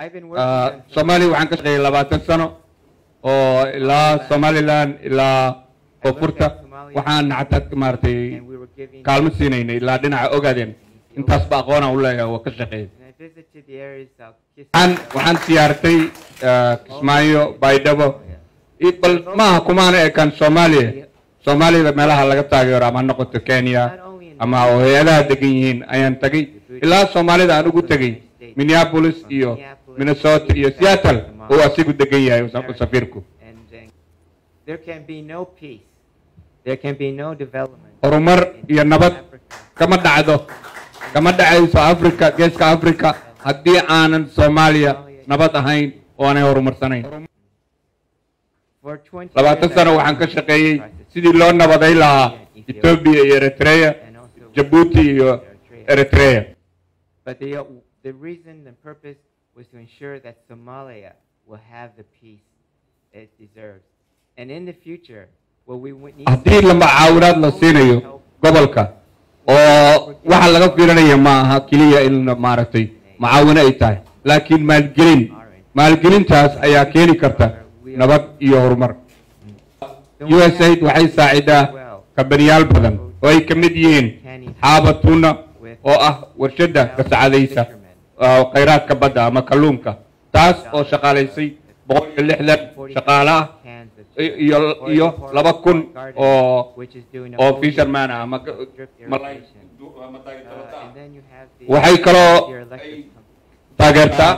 I've been working Ah, on soomaaliya waxaan ka shaqeeyay labaatan sano oo ilaa somaliland ilaa koonfurta waxaan nactad maaragtay and we were giving kaalmo siinaynay ilaa dhinaca ogaadeen intaasba aqoonaan u leeyahay waa ka shaqeeyay and I visited the areas of waxaan waxaan siyaartay ah, kismaayo baydhabo i- bal maaha kumaana ekaan soomaaliya soomaaliyada meelaha laga taageero ama ha noqoto kenya ama oo hay-adaha degan yihiin ayaan tagay ilaa soomaalida aan ugu tegay minneapolis iyo minnesota iyo seattle oo asigu degan yahay sa- safiirku and uh, there can be no peace there can be no development horumar iyo nabad kama dhacdo kama dhacayso africa geeska africa haddii aanan soomaaliya nabad ahayn oo aanay horumarsanayn for 20 labaatan years, sano I've waxaan ka been shaqeeyey crisis sidii loo nabaday lahaa ethiopia iyo eritrea and also jabuuti iyo eritrea But the, uh, the reason and purpose was to ensure that Somalia will have the peace it deserves. And in the future, what we would need haddii lama caawinaad la siinayo gobolka oo waxa laga fiirinaya ma aha keliya in maaragtay macaawino ay tahay laakiin maalgelin maalgelintaas ayaa keeni karta nabad iyo horumar usaid waxay saacidaa kabaniyaal badan oo ay ka mid yihiin xaaba tuna oo ah warshadda kasacadaysa oo khayraadka badda ama kalluunka taas oo shaqaalaysay boqol iyo lixdan shaqaale ah cans of i- iyo iyo laba kun oo which is doing a oo whole fisherman ah ama drip malay irrigation. Uh, and then you have the waxay kaloo your electric company. taageertaa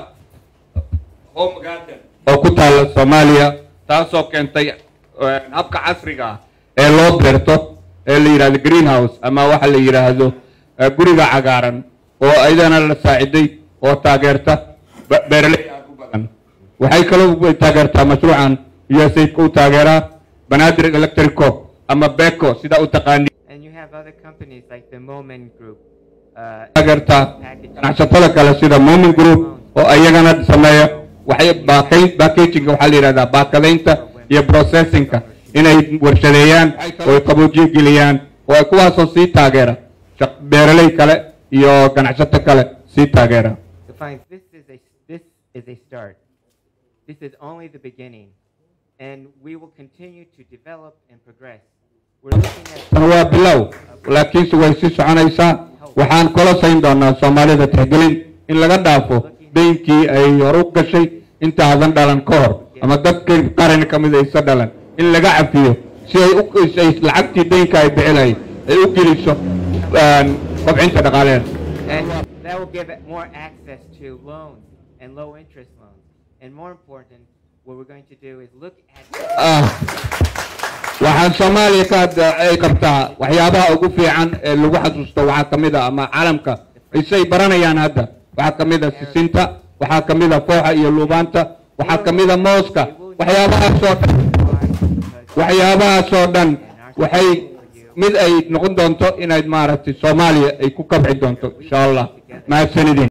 home garden oo ku taalla soomaaliya taasoo keentay eh, habka casriga ah ee loo beerto ee la yidhahdo greenhouse ama waxa la yidhaahdo eh, guriga cagaaran oo ayadana la saaciday oo taageerta be- beeraley aad u badan waxay kaloo way taageertaa mashruucan usaidka u taageeraa banaadir electric co ama beco sida u taqaani And you have other companies like the Moment Group. Uh, taageertaa packaging. ganacsatada kale sida momin group oo ayagana sameeya waxay baakay packaging waxaa la yidhahdaa baakadaynta iyo processingka inay warshadeeyaan oo ay qaboojiye geliyaan oo ay kuwaasoo sii taageera shaq- beeraley kale iyo ganacsato kale sii taageera to find this is a this is a start. This is only the beginning, and we will continue to develop and progress. We're looking at tan waa bilow laakiinse way sii soconaysaa waxaan kula sayn doonaa soomaalida tixgelin in laga dhaafo deynkii ay hor u gashay intaadan dhalan ka hor ama dadkii qaran ka mid aysa dhalan in laga cafiyo si ay u ay lacagtii deynka ay bixinay ay u geliso een, kobcinta dhaqaaleed and that will give it more access to loans and low interest loans. And more important, what we're going to do is look at ah waxaan soomaaliya ka hadda ay qabtaa waxyaabaha ugu fiican ee lagu xasuusto waxaa ka mid a ama caalamka isay baranayaan hadda waxaa ka mid a sisinta waxaa ka mid a fooxa iyo luubaanta waxaa ka mid a mooska waxyaabahaasoo dhan waxyaabahaasoo dhan waxay mid ay noqon doonto inayd maaragtay soomaaliya ay ku kabci doonto insha allah mahadsanidin